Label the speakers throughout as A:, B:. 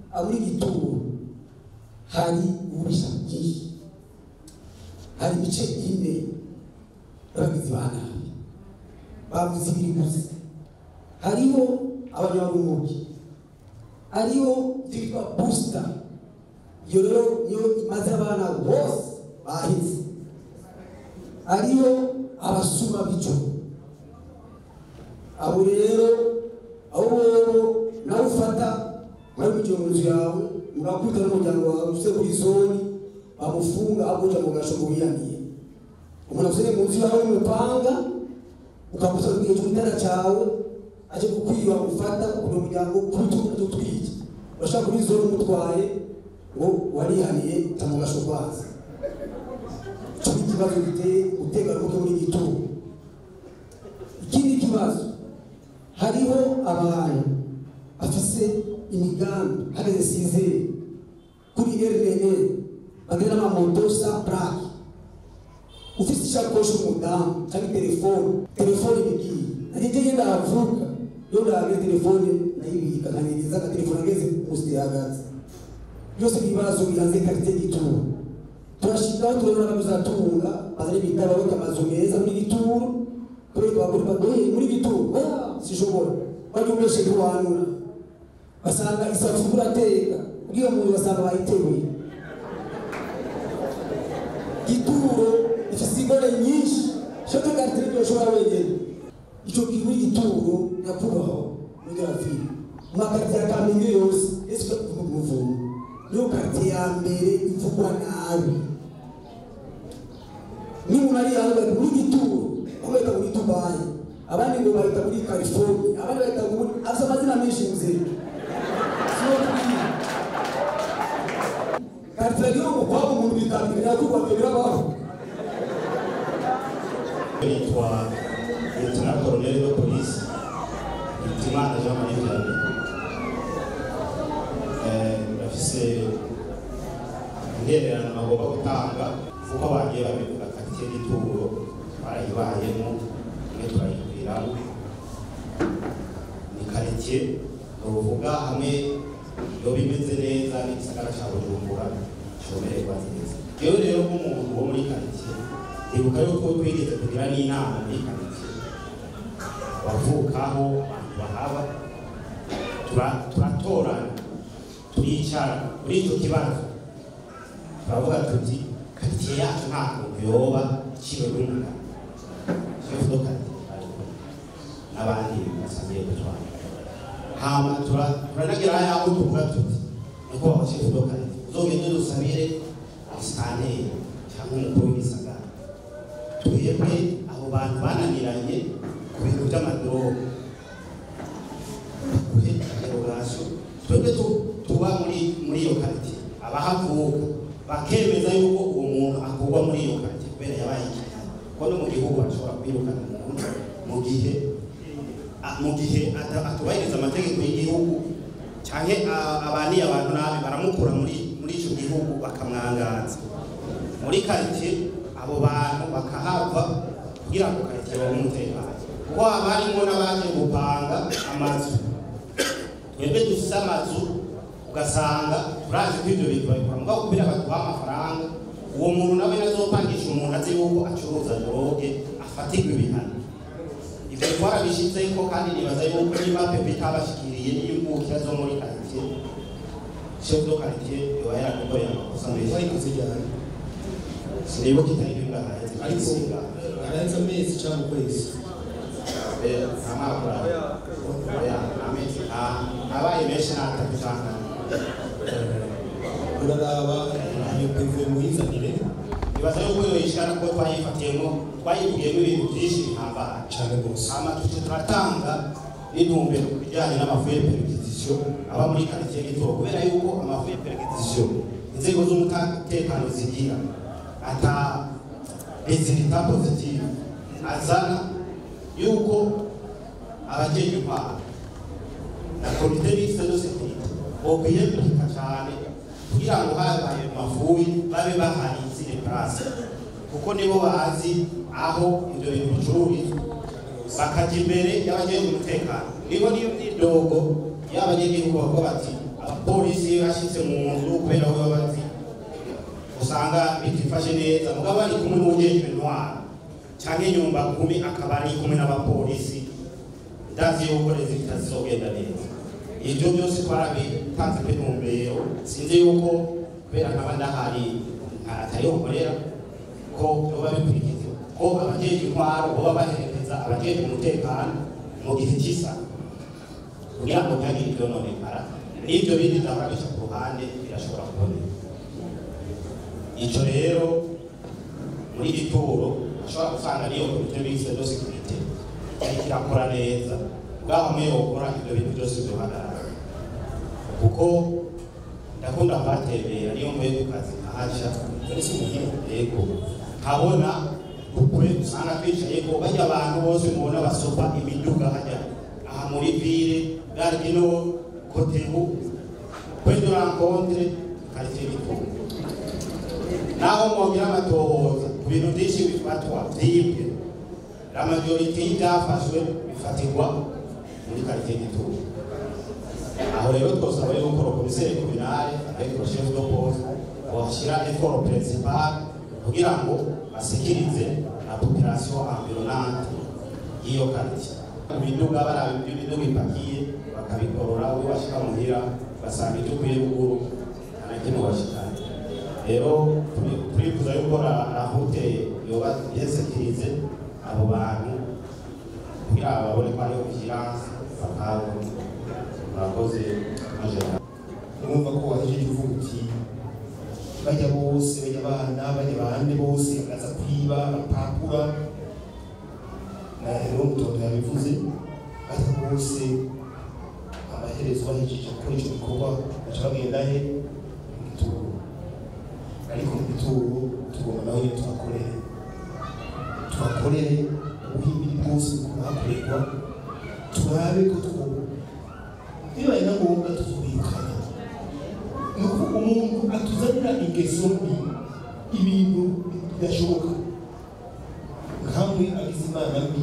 A: aburi gituro hari ububisha bwinshi hari ibice ine y'abagizi ba nabi bavuze ibiri gusa hariho abanyamwuga hariho byitwa busita iyo rero iyo imaze abana bose baheze hariho abasuma b'ijoro abo rero abo rero nawe ufata muri mu gihe mu nzu yawe mugakubita n'umuryango wawe ufite kuri zoni bamufunga aguja mu gasho wiyaniye umuntu afite mu nzu yawe y'umupanga ukamusa ku gihe cy'igitanda cyawe aje kukwiba ufata ukuntu umuryango kurutugu utwike urashaka kuri zone umutwaye ngo warihaniye tamugasho kwaza icyo ni ikibazo giteye umutekano muke muri gituro ikindi kibazo hariho abantu bafise imigambi hageze sizere kuri rnn bagenda n'amamoto sa plake ufise ishakoshi umudamu cyangwa telefone telefone ibigiye nanjye ngenda havuka iyo ndahabwe telefone nayibika nkaniriza agatelefone ageze musi yahagaze byose ibibazo bihanze karite gituro turashikaho turabona ko tuzatunga bazanye ibitaro babika amazu meza muri gituro kubera abagore bagoye muri gituro oya sishobora bajya umeshe ntiwanura basanga isafuriya urateka ubwiyo muntu basanga bayiteruye gituro ifite ingore nyinshi shoto karite nibyo ushobora wenyine icyo gihe gituro nyakubahwa muri rafiri mu makarite ya kamenge yose ese ukavuga umuvumo niyo karite ya mbere ivugwa nabi n'umuntu ari hanze bari muri gituro bamwe bahita muri dubayi abandi ngo bahita muri california abandi bahita muri afite amazina menshi muzima siyo kubwira karite rero ngo kwaba umuntu bitandukanye yakubaka birabaho
B: yitwa leta koroneli de polisi hitimana jean marie vianney bafise intererano bagomba gutanga kuko bagiye babivuga karitsiye y'ituro barayibayemo imwe turayibwiramo ni karitsiye uvuga hamwe iyo bimeze neza n'igisagara cya bujumbura cyomererwa neza iyo rero nk'umuntu wo muri karitsiye ndibuka yuko twigeze kugira n'inama muri karitsiye bavukaho abantu bahaba tura- turatorana turicara kuri icyo kibazo turavuga tuti karitsiye yacu nta kuntu yoba iciwe n'umugabo shefu do karitsiye ariko n'abandi basangiye gutwara hama tura- turanagira yaho tuvuga tuti niko baba shefu do karitsiye uzogende dusabire musitanteri cyangwa umukuru w'igisagara twebwe abo bantu bananiranye ku bintu by'amadorobo bakuhe interogasiyo twebwe tu- tuba muri muri iyo karitsiye abahavuka bakemeza yuko uwo muntu akurwa muri iyo karitsiye kubera yabaye ikinyama kuko no mu gihugu bashobora kwirukana umuntu mu gihe a- mu gihe ata- atubahiriza amategeko y'igihugu cyangwa a- abaniye abantu nabi baramukura muri muri icyo gihugu bakamwangaza muri karitsiye abo bantu bakahava kugira ngo karitsiye babe umutekano kuko haba harimo n'abaje gupanga amazu twebwe dufise amazu ugasanga turazi ko ibyo bintu babikora mugabo kubera baduha amafaranga uwo muntu nawe nazopangisha umuntu azi yuko acuruza droge afatirwa ibihano ibyo twarabishyizeho kandi nibaza yuko niba pepe itabashikiriye n'imvukira zo muri karitsiye chef de quartier yoba yaragukoreye amakosa menshi
C: bayikoze ryari
B: sinibuka itariki ngahaheze
C: ariko
B: singa
C: arenze amezi cyangwa ukwezi
B: nta mwaka oya amezi abaye menshi n'atatu cyangwa
C: uraraba iyo pevuye muyizanire
B: ibaza yuko iyo yishana kuko twayifatiyemo twayivugiyemo ibintu byinshi bihambaye
C: cyane rwose
B: hama tuje turatanga n'intumbero ku bijyanye n'amafu ya perquisition aba muri quartier gitoro kubera yuko amafu ya perquisition inzego z'umutekano zigira ata resultat positive azana yuko abajeje intwaro na komite mixte de sécurité bokwiyemurika cyane kugira ngo habaye mafuyi babe bahari ziri place kuko nibo bazi aho ibyo bintu bicururizwa bakajya imbere y'abagenga umutekano nibo niyo myidogo y'abanyagihugu bavuga bati aba abapolisi bashyitse mu nzu kubera we babazi usanga bitifashe neza mugabo ari kumwe n'ujejwe intwaro cyangwa inyumba kumi akaba ari kumwe n'abapolisi ndazi yuko leta itazogenda neza ibyo byose twarabitanze kuri ntumbero sinzi yuko kubera nkaba ndahari atariho nkorera ko biba bikurikiza ko abajeje intwaro baba baherekeza abajeje umutekano mu gihe cy'isa kugira ngo ntihagire ibyononekara n'ibyo bindi ndahora bica ku ruhande birashobora kuboneka icyo rero muri gituro ashobora gusanga niyo komite bise do sekirite ariko irakora neza bwaho hamwe yokora ibyo bintu byose byohagarara kuko ndakunda kuhatembera niyo mvuye ku kazi nkahaca muri si muhira yego nkabona ukwe usanga twicaye ko bajya abantu bose mubona basopa imiduga hajya aha muri ville gare du nord kotebu point de rencontre quartier gitunga naho mwongera amatohoza ku bintu byinshi bifatwa byibwe la majorite y'ibyafashwe bifatirwa muri quartier gitunga aho rero twosaba yuko rokomiseri kominale ariko chef de poste washyira effort principal kugira ngo basikirize la population environnante y'iyo quartier imiduga baraba ibyo miduga ipakiye bakabikorora we bashika muhira basanga ibyo ukwiye gukuru ntanakimwe bashikana rero turifuza yuko rahute yoba yesekirize abo bantu kugira babone ko ariho vigilance bakabo murakoze majana
C: urumva ko wahejeje uvuga uti bajya bose bajya abana bajya abandi bose bakaza kwiba bapapura na rero mutondo yabivuze bajya bose amaherezo bahejeje gukora icyo gikorwa baca bagenda he mu gituro ariko mu gituro tugomba naho nyine tuhakorere tuhakorere ubuhimbiri bwose buhakorerwa turabe ko twuba bibaye na ngombwa tuzubikana ni ukuvuga umuntu atuzanira ingeso mbi ibintu bidashoboka nkamwe agize imana mbi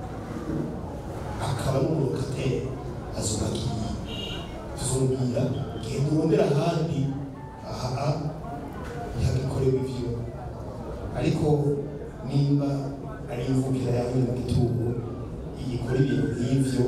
C: akaba n'umurokateri azubakiye tuzumvira genda urondera ahandi aha ntihagikorewe ivyo ariko nimba ari imvukira yawe mu gituro igikora ibintu nk'ivyo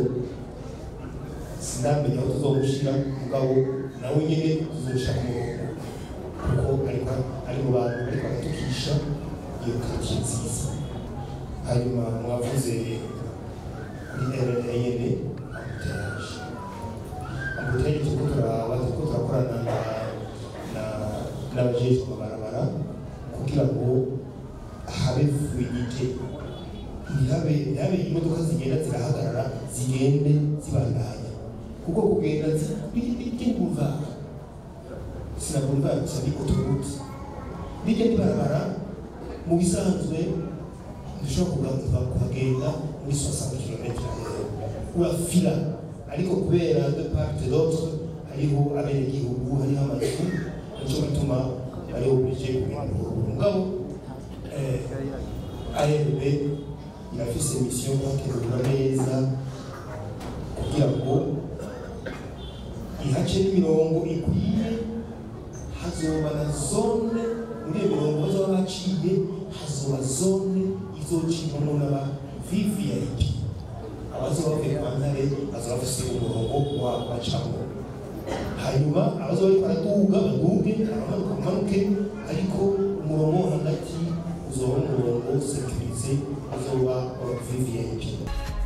C: sinamenya aho tuzomushira mugabo nawe nyene tuzomusha ku murongo kuko ariko ari mu bantu bariko baratukisha iyo karitsiye nziza hanyuma mwavuze kuri rna nyene ambuteyage ambuteyage turiko turaba turiko turakorana na na- n'abajejwe amabarabara kugira ngo habe fluidite ntihabe ntihabe imodoka zigenda zirahagarara zigende zibandanya kuko kugenda ry'imbuva sinabumva gusa ni autoroute bijya n'ibarabara mu bisanzwe dushobora kugaruka kuhagenda muri 60 km urafira ariko kubera de part et d'autre hariho abenegihugu hariho amazu nico gituma bari oblige kugenda mugabo eh, ARB irafise mission yo gutegura neza kugira ngo ihace n'imirongo ikwiye hazoba na zone muri iyo mirongo bazoba baciye hazoba zone izocibwamo n'aba vvip abazoba bavuye kwa ntare bazoba bafise umurongo wabo bacamo hanyuma abazoba bariko baraduga baduge abamanuka bamanuke ariko umurongo wo hagati uzoba umurongo sekirize uzoba wa vvip